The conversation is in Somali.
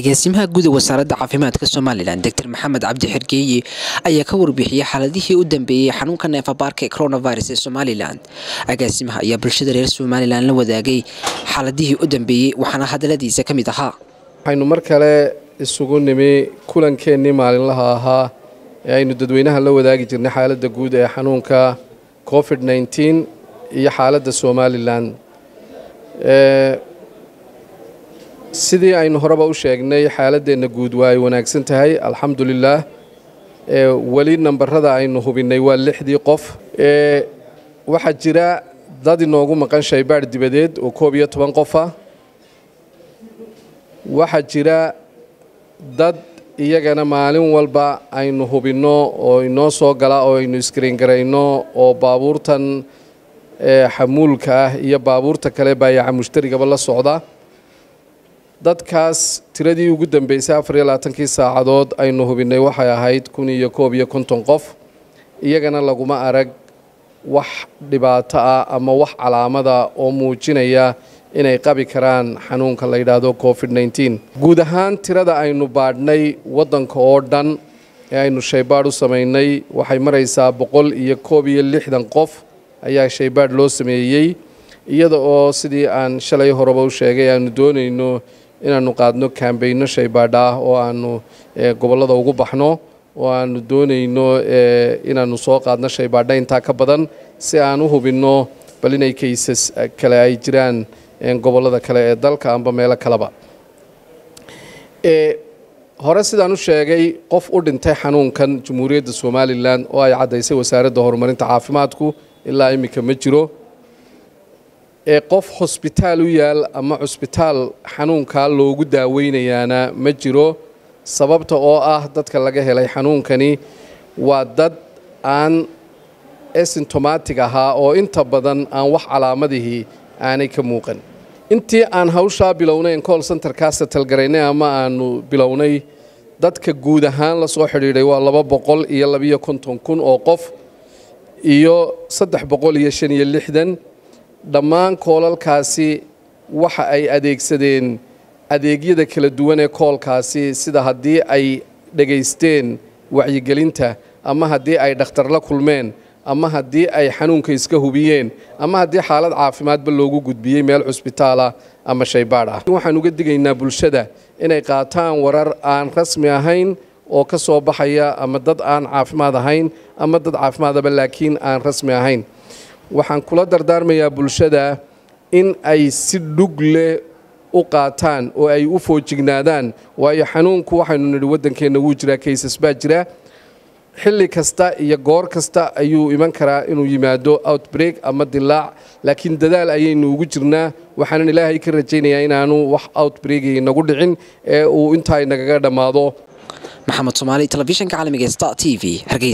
agaasimaha guud ee wasaaradda caafimaadka somalilan doctor maxamed cabdi xergeeye ayaa ka warbixiyey xaaladihii u dambeeyey xanuunka neefabaarka ee coronavirus ee somalilan agaasimaha ayaa bulshada reer somalilan la wadaagay xaaladihii u dambeeyey waxaana hadaladiisa ka mid ahaa waxaynu mar kale isugu nimi kulankeenii maalinlaha ahaa ee aynu dadweynaha la wadaagi jirnay xaaladda guud ee xanuunka covid nneteen iyo xaaladda somalilan sidii aynu horeba u sheegnay xaaladeenna guud waa ay wanaagsan tahay alxamdulilaah weli nambarada aynu hubinnay waa lixdii qof waxaa jira dad inoogu maqan shaybaadh dibadeed oo koob iyo toban qof ah waxaa jira dad iyagana maalin walba aynu hubinno oo inoo soo gala oo aynu iskariingarayno oo baabuurtan xamuulka ah iyo baabuurta kale baayaca mushtarigaba la socda dadkaas tiradii ugu dambeysay afar iyo labaatankii saacadood aynu hubinnay waxay ahayd kun iyo koob iyo konton qof iyagana laguma arag wax dhibaato ah ama wax calaamada oo muujinaya inay qabi karaan xanuunka la yidhaahdo covid nneteen guud ahaan tirada aynu baadhnay waddanka oo dhan ee aynu shaybaadh u samaynay waxay maraysaa boqol iyo koob iyo lixdan qof ayaa shaybaadh loo sameeyey iyada oo sidii aan shalay horeba u sheegay aanu doonayno inaanu qaadno kaambayno shaybaadh ah oo aanu gobollada ugu baxno oo aanu doonayno inaanu soo qaadno shaybaadha intaa ka badan si aan u hubinno bal inay kaysas kale ay jiraan gobollada kale ee dalka amba meelo kaleba hore sidaan u sheegay qof u dhintay xanuunkan jamhuuriyadda somalilan oo ay caddaysay wasaaradda horumarinta caafimaadku ilaa iminka ma jiro ee qof hosbitaal u yaal ama cusbitaal xanuunkaa loogu daaweynayaana ma jiro sababta oo ah dadka laga helay xanuunkani waa dad aan esintomatic ahaa oo inta badan aan wax calaamadihii aanay ka muuqan intii aan hawshaa bilownay col centerkaasa talgaraynay ama aanu bilownay dadka guud ahaan la soo xidhiidhay waa laba boqol iyo labiyo konton kun oo qof iyo saddex boqol iyo shan iyo lixdan dhammaan koolalkaasi waxa ay adeegsadeen adeegyada kala duwan ee koolkaasi sida haddii ay dhegaysteen wacyigelinta ama haddii ay dhakhtar la kulmeen ama haddii ay xanuunka iska hubiyeen ama haddii xaalad caafimaadba loogu gudbiyey meel cusbitaalah ama shaybaadh ah waxaan uga digaynaa bulshada inay qaataan warar aan rasmi ahayn oo ka soo baxaya ama dad aan caafimaad ahayn ama dad caafimaadaba laakiin aan rasmi ahayn waxaan kula dardaarmayaa bulshada in ay si dhug leh u qaataan oo ay u foojignaadaan waayo xanuunku waxaynu nidhi waddankeenna wuu jiraa kaysas baa jira xilli kasta iyo goor kasta ayuu iman karaa inuu yimaado outbreak ama dilaac laakiin dadaal ayaynu ugu jirnaa waxaanan ilaahay ka rajaynayaa inaanu wax outbreak nagu dhicin ee uu intaa nagaga dhammaado maxamed soomaali telefishinka caalamiga star t v